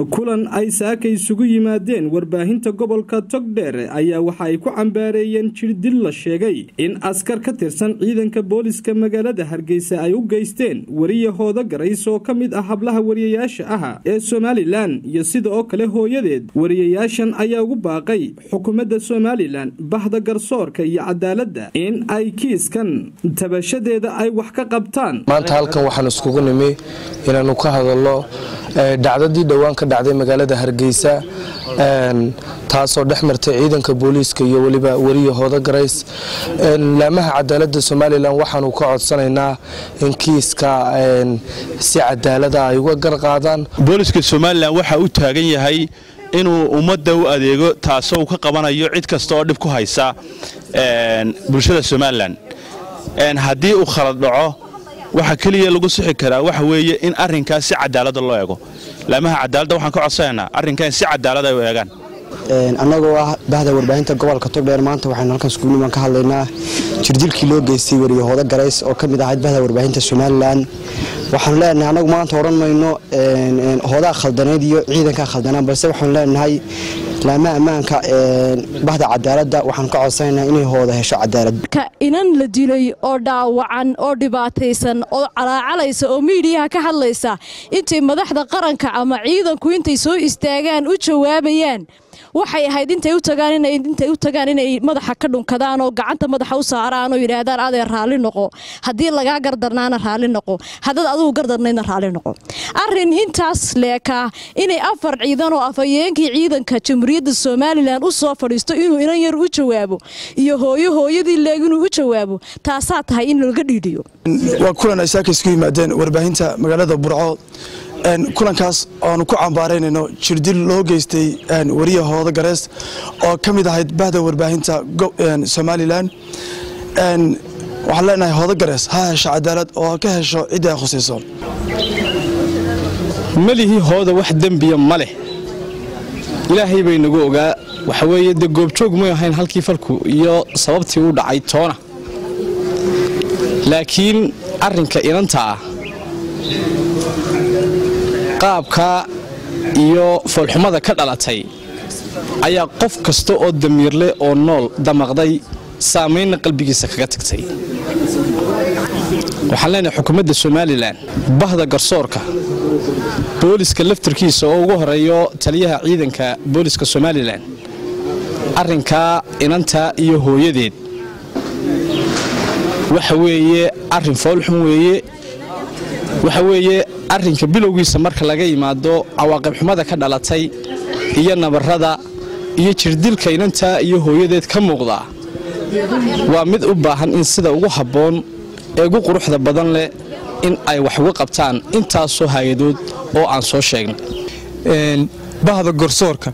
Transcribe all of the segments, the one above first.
kulan ay saaka isugu yimaadeen warbaahinta gobolka togdheer ayaa waxa ay ku cambaareeyeen jirdil la sheegay in askar ka tirsan ciidanka booliska magaalada hargeysa ay u geysteen wariya hooda garays oo ka mid ah hablaha wariyayaasha ah ee somalilan iyo sida oo kale hooyadeed wariyayaashan ayaa ugu baaqay xukuumadda somalilan bahda garsoorka iyo cadaaladda in ay kiiskan tabashadeeda ay wax ka qabtaan maanta halkan waxaan iskugu nimi inaanu ka hadalno dhacdadii dhowaan ka dhacday magaalada hargeysa taasoo dhex martay ciidanka booliiska iyo weliba weriya hooda garays laamaha cadaalada somalilan waxaanu ka codsanaynaa in kiiska si cadaalada ay uga garqaadaan booliska somalilan waxa u taagan yahay inuu ummadda u adeego taasoo uu ka qabanayo cid kasta oo dhib ku haysa bulshada somalilan haddii uu khalad dhaco waxa keliya lagu sixi karaa waxa weeye in arrinkaas si cadaalada loo eego laamaha cadaaladda waxaan ka codsanaynaa arrinkan si cadaalad ay u eegaan annagoo ah bahda warbaahinta gobolka togdheer maanta waxaynu halkan iskuulniman ka hadlaynaa jirdilkii loo geystay weriye hoodo garays oo ka mid ahayd bahda warbaahinta somalilan waxaanu leenahay annagu maanta odhan mayno hoodaa khaldanayd iyo ciidankaa khaldanaan balse waxaanu leenahay laamaha ammaanka bahda cadaaladda waxaanu ka codsanaynaa inay hooda hesho cadaalad inan la dilay oo dhaawacan oo dhibaataysan oo calaacalaysa oo miidiyaha ka hadlaysa intay madaxda qaranka ama ciidanku intay soo istaagaan u jawaabayaan waxay ahayd intay u tagaan intay u tagaan inay madaxa ka dhunkadaan oo gacanta madaxa u saaraan oo yidhaahdaan adee raalli noqo haddii lagaa gardarnaana raalli noqo haddaad adigu gardarnaydna raalli noqo arrin intaas leekaa inay afar ciidan oo afhayeenkii ciidanka jamhuuriyadda somalilan u soo fadhiisto inuu inan yar u jawaabo iyo hooyo hooyadii leeg inuu u jawaabo taasaa tahay in laga dhiidhiyo waa kulan ay saaka isku yimaadeen warbaahinta magaalada burco kulankaas oanu ku cambaaraynayno jirdil loo geystay weriya hoodo garees oo ka mid ahayd bahda warbaahinta somalilan waxaan leenahay hoodo garees ha hesho cadaalad oo ha ka hesho ciddii ay khusayso melihii hooda wax dembiya ma leh ilaahay bay nagu ogaa waxa weeye dee goobjoog may ahayn halkii falku iyo sababtii u dhacay toona laakiin arrinka inanta ah qaabka iyo foolxumada ka dhalatay ayaa qof kasta oo damiirle oo nool damaqday saamaynna qalbigiisa kaga tagtay waxaan leenahay xukuumadda somalilan bahda garsoorka booliska laftarkiisa oo ugu horeeyo taliyaha ciidanka booliska somalilan arrinkaa inanta iyo hooyadeed waxa weeye arrin foolxum weeye waxa weeye arrinka bilowgiisa marka laga yimaado cawaaqib xumada ka dhalatay iyo nabarrada iyo jirdilka inantaa iyo hooyadeed ka muuqda waa mid u baahan in sida ugu habboon ee ugu quruxda badan leh in ay wax uga qabtaan intaasoo hay-adood oo aan soo sheegnay bahda garsoorka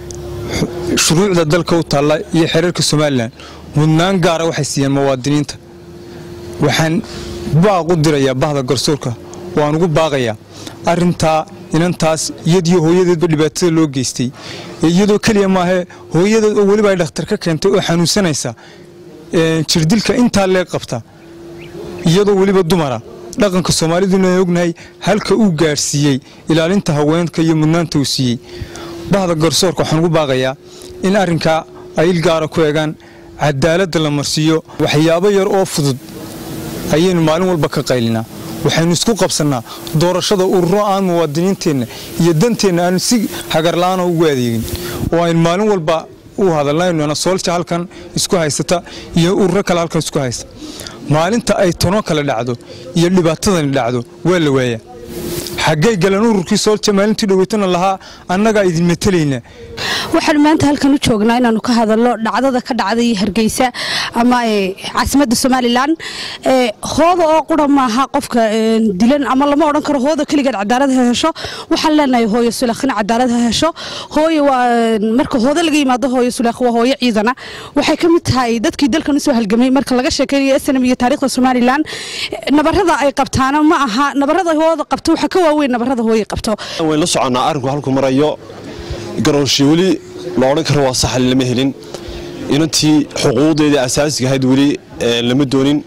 shuruucda dalka u taalla iyo xereerka somalilan mudnaan gaara waxay siiyeen muwaadiniinta waxaan baaq u dirayaa bahda garsoorka waan ugu baaqayaa arintaa inantaas iyadiyo hooyadeedba dhibaatada loo geystay iyadoo keliya maahe hooyadeed oo weliba ay dhakhtar ka keentay oo xanuunsanaysa jirdilka intaa lee qabta iyadoo weliba dumara dhaqanka soomaaliduna ognahay halka uu gaadhsiiyey ilaalinta haweenka iyo mudnaanta uu siiyey bahda garsoorka waxaan ugu baaqayaa in arrinkaa ay il gaara ku eegaan cadaaladda la marsiiyo waxyaabo yar oo fudud ayaynu maalin walba ka qaylinaa waxaynu isku qabsannaa doorashada ururo aan muwaadiniinteenna iyo danteenna aanu si hagarla'aana ugu adeegin oo aynu maalin walba u hadalnayno soolja halkan isku haysata iyo ururo kale halkan isku haysta maalinta ay tono kale dhacdo iyo dhibaatadani dhacdo waa la waayaa xaggay galeen ururkii soolja maalintii dhoweytana lahaa annagaa idin matelaynaa waxaan maanta halkan u joognaa inaanu ka hadalno dhacdada ka dhacday hargeysa ama caasimadda somalilan hooda oo qura maaha qofka dilan ama lama odhan karo hooda keligeed cadaalad ha hesho waxaan leenahay hooyo sulaakhina cadaalad ha hesho hooyo waa marka hooda laga yimaado hooyo sulaakh waa hooyo ciidana waxay ka mid tahay dadkii dalkan usoo halgamay marka laga sheekeynayo snm iyo taariikhda somalilan nabarada ay qabtaana ma aha nabarada hooda qabto waxa ka waaweyn nabarada hooyo qabto wayn la soconnaa arrinku halku marayo garoonshi weli la odhan karo waa saxal lama helin inantii xuquuqdeedii asaasiga ahayd weli lama doonin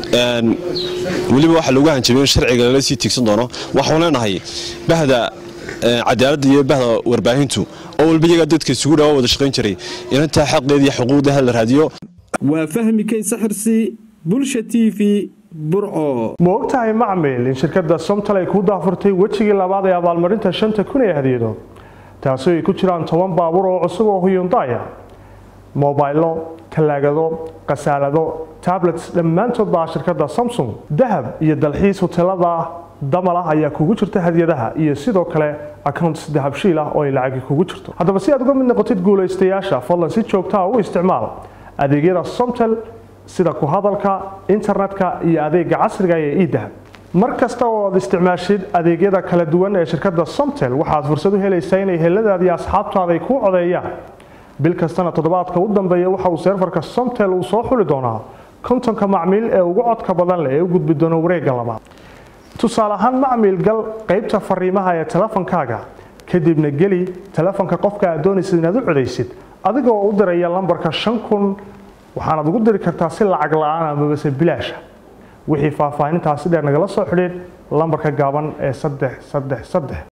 weliba waxaa loogu hanjabay in sharciga lala sii tiigsan doono waxaan leenahay bahda cadaaladda iyo bahda warbaahintu oo walba iyagaa dadka isugu dhawa wada shaqayn jiray inantaa xaqeeda iyo xuquuqdeeda la raadiyo waa fahmi kaysa xirsi bulsha t v burco ma ogtahay macmil in shirkadda somtal ay ku daafurtay wejigii labaad ee abaalmarinta shanta kun ee hadiyado taasi ay ku jiraan toban baabuur oo cusub oo huyundaya mobaylo talaagado khasaalado tablets dhammaantood baa shirkadda samsung dahab iyo dalxiis hoteelada damal ah ayaa kugu jirta hadiyadaha iyo sidoo kale accounts dahabshiil ah oo ay lacagi kugu jirto haddaba si aad uga mid noqotid guulaystayaasha fadlan si joogtaa u isticmaal adeegyada somtel sida ku hadalka internetka iyo adeega casriga ee idahab mar kasta oo aad isticmaashid adeegyada kala duwan ee shirkadda somtel waxaad fursad u helaysaa inay heladaada iyo asxaabtaada ay kuu codeeyaan bil kastana toddobaadka u dambeeya waxa uu seerfarka somtel uu soo xuli doonaa kontonka macmiil ee ugu codka badan leh ee u gudbi doona wareegga labaad tusaale ahaan macmiil gal qaybta fariimaha ee telefonkaaga kadibna geli telefonka qofka aad doonaysid inaad u codaysid adigoo u diraya lambarka shan kun waxaanaad ugu diri kartaa si lacag la-aan amabase bilaasha wixii faahfaahintaasi dheer nagala soo xidhiid lambarka gaaban ee saddex saddex saddex